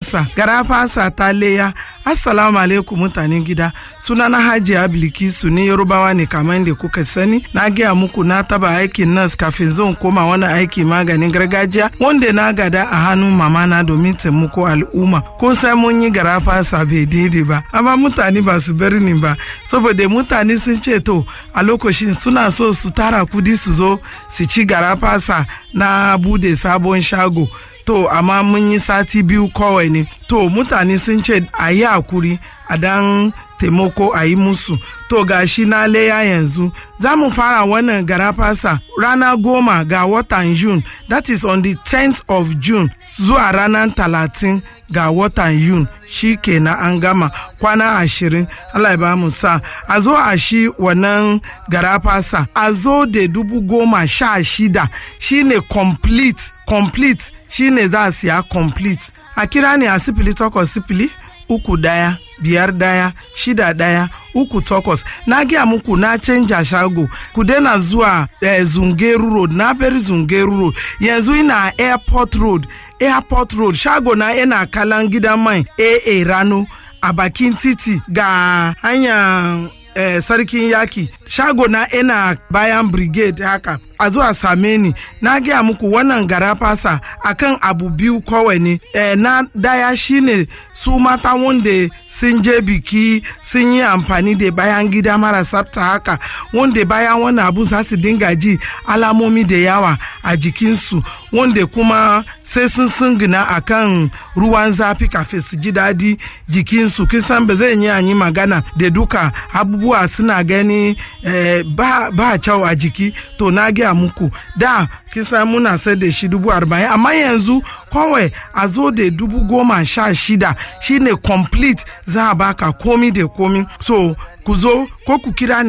fasa gara fasa ta leya assalamu alaikum mutanen gida suna na hajiya bilkisu ne yarubawa ne kamar da kuka sani na gaya muku na taba aikin nas kafin zan koma wani aiki maganin gargajiya wanda na gada a hannun mama na domin taimako al'umma ko sai mun yi gara fasa bai daidai ba amma mutane ba su bar ni ba saboda mutane sun ce to a lokacin suna so su tara kudi su zo su ci gara fasa na bude sabon shago to amma mun yi sati biyu kawai ne to mutane sun ce a yi hakuri a dan taimako a yi musu to gashi na leya yanzu za mu fara wannan garafasa rana goma ga watan june that is on the 10th of june zuwa ranar talatin ga watan yun shi kenan an gama kwana ashirin allah ya ba mu sa a zo a shi wannan garafasa a zo da dubu goma sha shida shine complete complete shine za a siya complete a kira ne a sifili takwas sifili uku daya biyar daya shida daya uku takwas na gaya muku na canja shago ku daina zuwa eh, zungeru road na bari zungeru road yanzu ina airport road airport road shago na yana kalan gidan mai aa rano a bakin titi ga hanyar eh, sarkin yaki shago na ina bayan brigade haka a zuwa same ni na gaya muku wannan gara fasa akan abu biyu kawai ne eh, na daya shine su mata wanda sun je biki sun yi amfani da bayan gida mara tsafta haka wanda bayan wannan abu za su dinga ji alamomi da yawa a jikinsu wanda kuma sai sun sungina akan ruwan zafi kafin su ji daɗi jikinsu kisan ba zai yi magana da duka abubuwa suna gani eh, ba, ba kyau a jiki to na gaya muku da kisa muna sai da shi dubu arba'in amma yanzu kawai a zo da dubu goma sha shida shine complete za a baka komi da komi so ku zo ko ku kira ni